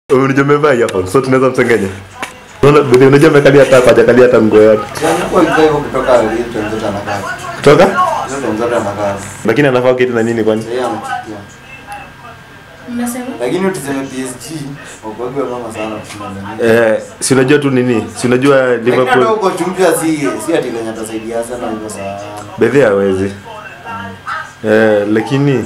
Unajua umevaa earphone, so tunaweza msengenya. Unaona, bidhi unajua amekalia hata hapa, hajakalia hata mguu yote. Alikuwa hivyo hivyo kutoka Wellington zote anakaa. Kutoka? Zote zote anakaa. Lakini anafaa kiti na nini kwani? Yeye anachukia. Mnasema? Lakini tuseme PSG wakwagwe mama sana kushinda nini. Eh, si unajua tu nini? Si unajua Lakini hata Liverpool huko chumpia si si ati venye atasaidia sana hivyo sana. bedhi hawezi. Eh, lakini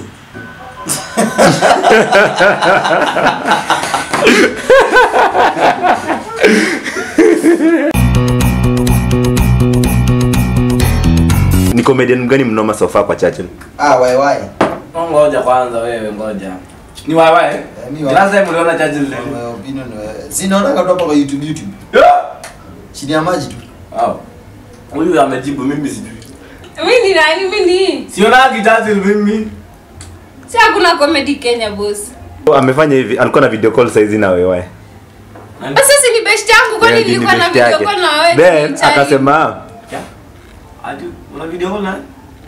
ni comedian gani mnoma so far kwa Churchill? Ah, wai wai. Ngoja kwanza wewe ngoja. Ni wewe wewe. mi wa- Last time uliona Churchill lini? My opinion eh, si naona katu hapa kwa YouTube YouTube. Chini ya maji tu. Wow. Huyu amejibu mimi sijui. Mimi ni nani? Mimi ni. Siona Churchill mimi. Si hakuna comedy Kenya boss. Amefanya hivi, alikuwa na video call saizi na wewe. Sasa si ni best yangu kwani Yeah, ni nilikuwa na best video yake. call na wewe. Then chai. akasema Ati una video call na?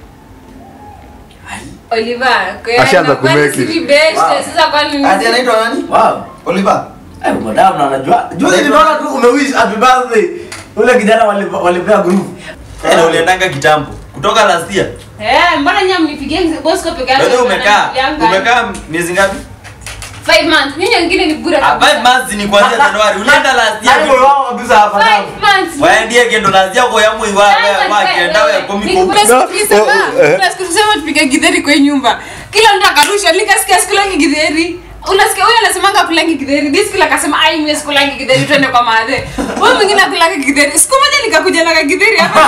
Oliver, kwa Ashaanza kwani kumake si it. ni best. Wow. Sasa kwani Ati anaitwa nani? Wow. Oliver. Eh, madam na anajua. Juzi nimeona tu umewish happy birthday. Ule kijana wali- walipea group. Tena uliendanga kitambo kutoka last year. Eh, mbona nyinyi mnipigie boss kwa peke yake? Wewe umekaa Mnaniambianga. umekaa miezi ngapi? Five months. Nyinyi wengine ni bure. Ah, Five months ni kuanzia Januari. Ulienda last Yaani year. wao kabisa hapa Five damu. months. Waendie kendo last year kwa yamu iwa wa kenda we komi ko. tusema tupige githeri kwa hii nyumba kila mtu akarusha nikasikia sikulangi githeri unasikia huyo anasemanga kulangi githeri this kila akasema ai mimi sikulangi githeri twende kwa madhe huyo mwingine akulangi githeri siku moja nikakuja na githeri hapa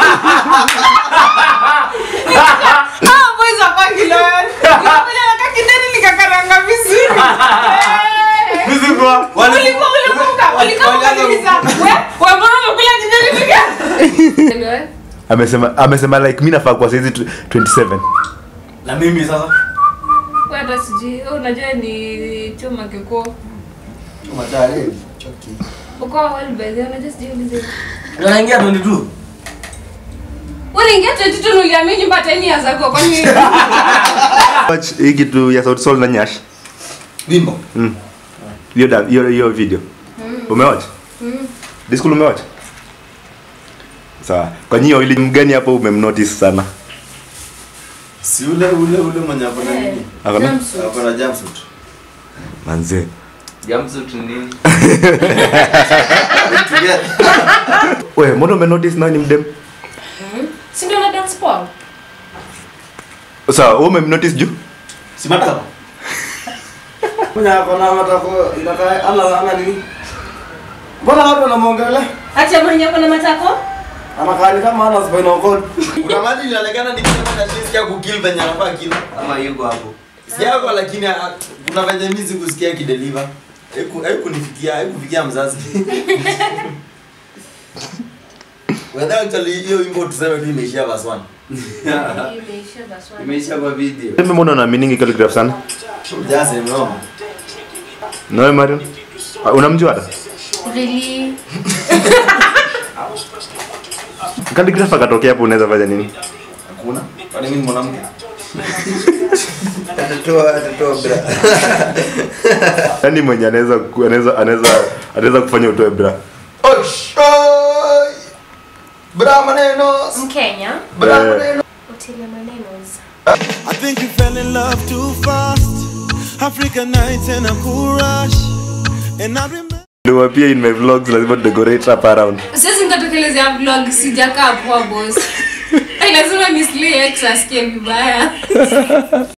ah boys hapa kilo nikakuja na githeri nikakaranga vizuri Eh. Mzungu. Wale- Ulikuwa ulikumbuka ulikuwa uliza wewe wewe mbona umekula githeri nika amesema amesema like mimi nafaa kwa saizi tw- 27. Na mimi sasa. hata sijui wewe unajua ni choma kiko Matare. Choki. uko walbezi unajua sijui ulize Unaingia 22. unaingia 22 uliamini nyumba 10 years ago kwani Watch hii kitu ya Sauti Sol na Nyash. Wimbo. Mm. Hiyo da- hiyo hiyo video. Umewatch? Disco umewatch? Sawa. Kwa hiyo ile mgani hapo umemnotice sana? Si ule ule ule mwenye hapo na nini? Akona? Hapo na jumpsuit. Manze. Jumpsuit ni nini? Wewe, mbona umenotice nani mdem? si ndio na dance ball Sawa, wewe umemnotice juu? Si matako. Mwenye ako na matako inakaa ana ana nini? Mbona watu wanamwongelea? acha mwenye kuna matako Anakaa ni kama ana spinal cord. Kuna mali inaonekana ni kama na jinsi ya kukill venye anafaa kill. Ama yuko hapo. Si yako lakini ah, kuna venye mimi sikusikia kideliver. Haiku haikunifikia, haikufikia mzazi. Whether actually hiyo wimbo tuseme tu imeishia verse 1. imeisha baswali Imeishia kwa video. Mimi mbona unaaminingi calligraph sana? Just no. Na wewe Marion? Ah, Unamjua hata? really Calligraph akatokea hapo unaweza fanya nini? Hakuna. Kwani mimi ni mwanamke? Atatoa atatoa bra. Yaani mwenye anaweza ku- anaweza anaweza anaweza kufanya utoe bra. Osh. Oi. Bra maneno. mkenya Bra Eh. maneno. utile manenos I think you fell in love too fast. African nights and a cool rush. And I remember. Ndio pia in my vlogs lazima decorate up around. sasa nitatokelezea vlog sijakaa poa boss Ai, lazima nislie ex asikie vibaya